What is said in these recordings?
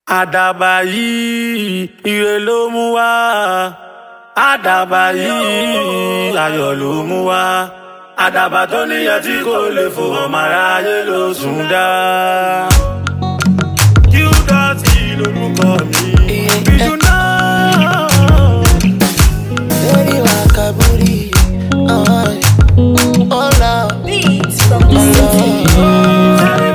àdàbà yìí ire ló mú wá àdàbà yìí ayọ̀ ló mú wá àdàbà tó níyẹn tí kò lè fò ọmọ aráyé ló sùn dá. Qdotty lorúkọ mi bíjú náà. Lórí wa kaburi, oh, oh love, Beats from the oh city. love.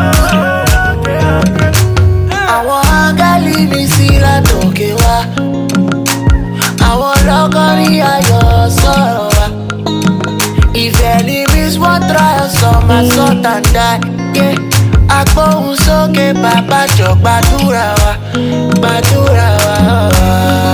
Àwọn áńgẹ́lì mi sí látòkè wá. Àwọn lọ́kọ́rí ayọ̀ sọ̀rọ̀ wá. Ìfẹ́ ni Miss One Trial sọ máa sọ tàǹdà. Agbóhùn sókè bàbá jọ gbàdúrà wa, gbàdúrà wa.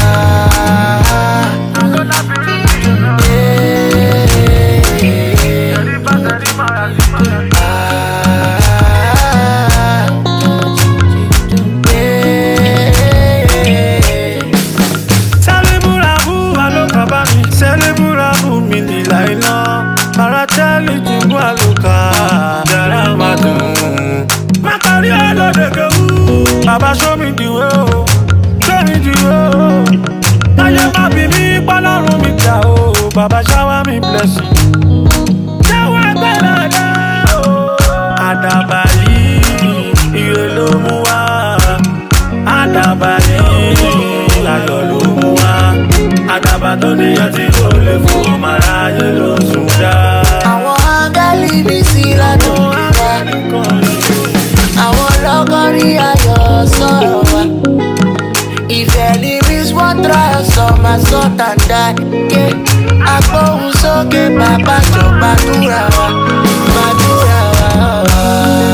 Sẹ́lẹ̀bùràbù alókàbá mi, sẹ́lẹ̀bùràbù mi nílà iná. Paratẹ́lì jìbú àlùkà, yàrá máa dùn. Má parí ọlọ́dẹ̀kẹ̀ wú. Bàbá show me the way o, show me the way o. Táyé má bí mi pọ́lọ́run mi jà o, bàbá shower me blessing. Jẹ́wọ́ ẹgbẹ́ dada o. Àdàbà yìí, ire ló mú wá. Àdàbà yìí, ayọ̀ ló mú wá. Àdàbà tó níyẹn tí kò lè fò ọmọ aráyé ló sùn dá. Àwọn áńgẹ́lì mi sí látòkè wá. Àwọn lọ́kọ́rí ayọ̀ sọ̀rọ̀ wá. Ìfẹ́ ni Miss One Trial sọ máa sọ tàǹdà. Agbóhùn sókè bàbá jọ gbàdúrà wa, gbàdúrà wa.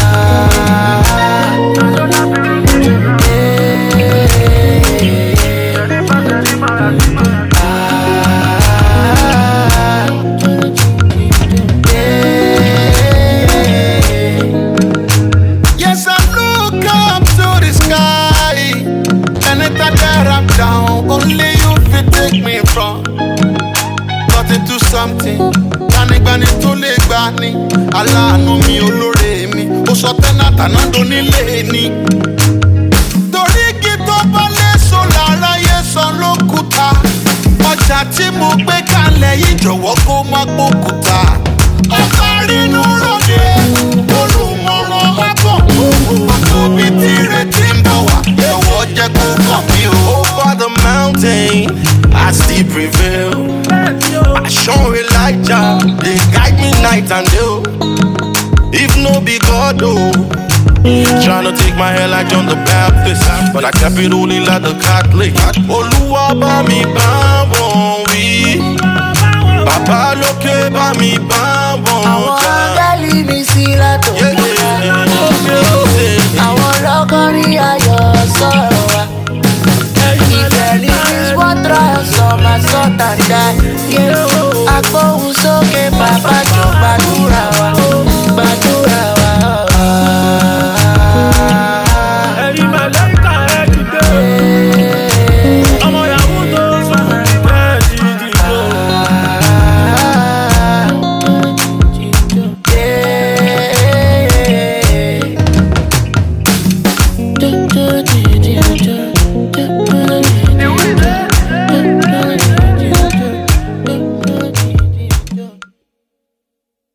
Yes, I look up to the sky. Anytime that I'm down, only you fit take me from. Got into something. Gbanigbani tó lè gbà ní. Aláàánú mi olóore mi. Ó sọ tẹ́nàtà náà donílé ni. Torí igi tó bá léso lára yé san lókùúta. Ọjà tí mo gbé kalẹ̀ yìí jọ̀wọ́ kó má gbókùúta. Ọ̀sán rínú ròde, olùmọ̀ràn ọ̀bọ̀. Àtòbí tí retí ń bọ̀ wá, jọ̀wọ́ jẹ́ kó kàn mí o. Over the mountain, I still prevail. Passion Elijah, they guide me night and day. oh. If no be God, oh. Tryna take my hair like John the Baptist, but I kept it only like the Catholic. Olúwa bá mi bá wọn wí, bàbá lókè bá mi bá wọn Àwọn jà. áńgẹ́lì mi sí látòkè Yeah,